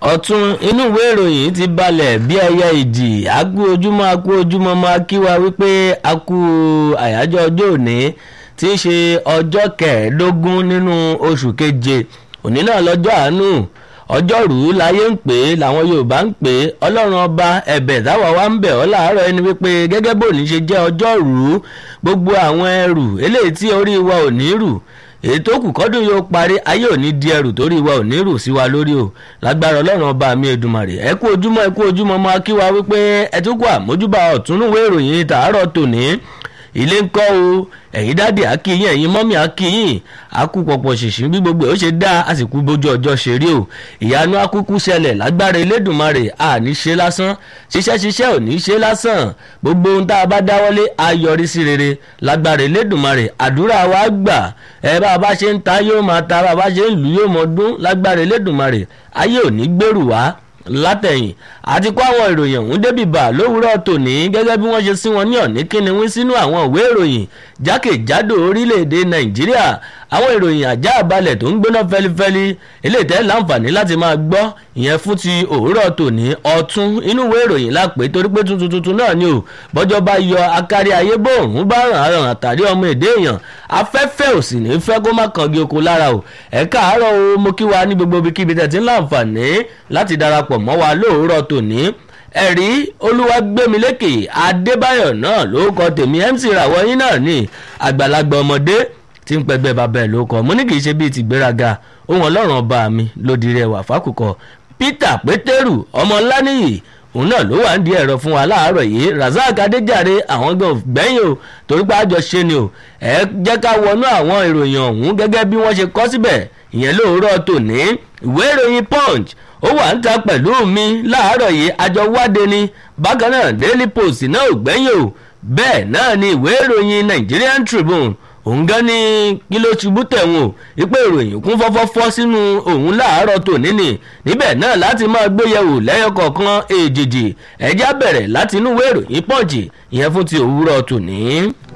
ọ̀tún inú ìwé ìròyìn ti balẹ̀ bí ẹyẹ ìdì àkú ojúmọ́ àkú ojúmọ́ máa kí wa wípé àkú àyájọ́ ọjọ́ òní tí í ṣe ọjọ́ kẹẹ̀ẹ́dógún nínú oṣù keje òní náà lọ́jọ́ àánú ọjọ́rú láyé ń pè é làwọn yorùbá ń pè é ọlọ́run ọba ẹ̀bẹ̀ táwa wá ń bẹ̀ ọ́ láàárọ̀ ẹni wípé gẹ́gẹ́ bó ní ṣe jẹ́ ọjọ́rú gbogbo àwọn ẹrù eléyìí tí orí wa ò ní rù èyí tó kù kọ́dún yóò parí ayé ò ní di ẹrù torí wa ò ní rù sí wa lórí o lágbára ọlọ́run ọba mi èdùmàrè ẹ kú ojúmọ́ ẹ kú ojúmọ́ máa kí wa wípé ẹ tún kú àmójúbà ọ̀túnúwé ìròyìn tàárọ̀ tòní ilé ń kọ́ o ẹ̀yin dáàdì akíyìn ẹ̀yin mọ́mí akíyìn akú pọ̀pọ̀ ṣìṣì bí gbogbo ẹ̀ ó ṣe dá àsìkò bójú ọjọ́ ṣe rí o ìyanu akúkú ṣẹlẹ̀ lágbára elédùnmarè àní ṣe lásán ṣiṣẹ́ ṣiṣẹ́ ò ní ṣe lásán gbogbo ohun tá a bá dáwọ́lé á yọrí sí rere lágbára elédùnmarè àdúrà wa gbà ẹ bá a bá ṣe ń ta yóò máa ta bá a bá ṣe ń lù yóò mọ dún lágbára elédùnmarè ayé ò ní gbèrú wá látẹ̀yìn àti kó àwọn ìròyìn ọ̀hún débi bà lówùúrọ̀ tòní gẹ́gẹ́ bí wọ́n ṣe sí wọn ní ọ̀ní kíni wí sínú àwọn ìwé ìròyìn jákèjádò orílẹ̀-èdè nàìjíríà àwọn ìròyìn àjá àbalẹ̀ tó ń gbóná fẹ́lifẹ́li eléyìí tẹ́ láǹfààní láti máa gbọ́ ìyẹn fún ti òwúrọ̀ tòní ọ̀tún inú ìwé ìròyìn lápè torí pé tuntun tuntun náà ni o bọ́jọ́ bá yọ akárí ayé bòòrùn bá ràn án ràn àtàrí ọmọ èdè èèyàn afẹ́fẹ́ ò sì ní fẹ́ kó má kangi oko lára o ẹ káàárọ̀ o mo kí wa ní gbogbo ibikíbi tẹ̀ tí ń láǹfààní láti darapọ̀ mọ́ wa lóòrọ̀ tòní ẹ̀rí olúwàgbẹ́milékè adébáyọ̀ náà ló kọ tèmi mc ràwọ̀ yín náà ní àgbàlagbà ọmọdé tí ń pẹgbẹ́ bàbá ẹ̀ ló kọ mo ní kì í ṣe bíi tìgbéraga ohun ọlọ́run ọba mi lòdì rẹ̀ wà fákùkọ peter pétérù ọmọ ńláníyì òun náà ló wà ń di ẹ̀rọ fún wa láàárọ̀ yìí razak adéjàre àwọn gan gbẹ̀yìn o torí pé àjọ ṣe ni o ẹ jẹ́ ká wọnú àwọn ìròyìn ọ̀hún gẹ́gẹ́ bí wọ́n ṣe kọ́ síbẹ̀ ìyẹn lóòrọ̀ tòní ìwé ìròyìn punch ó wà ń ta pẹ̀lú mi láàárọ̀ yìí àjọ wáde ni bákan náà daily post náà ò gbẹ́yìn o bẹ́ẹ̀ náà ni ìwé ìròyìn nigerian tribune òun gan ni kí ló ṣubú tẹ̀wọ̀n o ìpè ìròyìn kún fọ́fọ́fọ́ sínú òun láàárọ̀ tòní ni níbẹ̀ náà láti máa gbéyẹ̀wò lẹ́yọ kọ̀ọ̀kan èjèèjì ẹ̀já bẹ̀rẹ̀ láti inú ìwé ìròyìn pọ̀jì ìyẹn fún ti òwúrọ̀ tòní.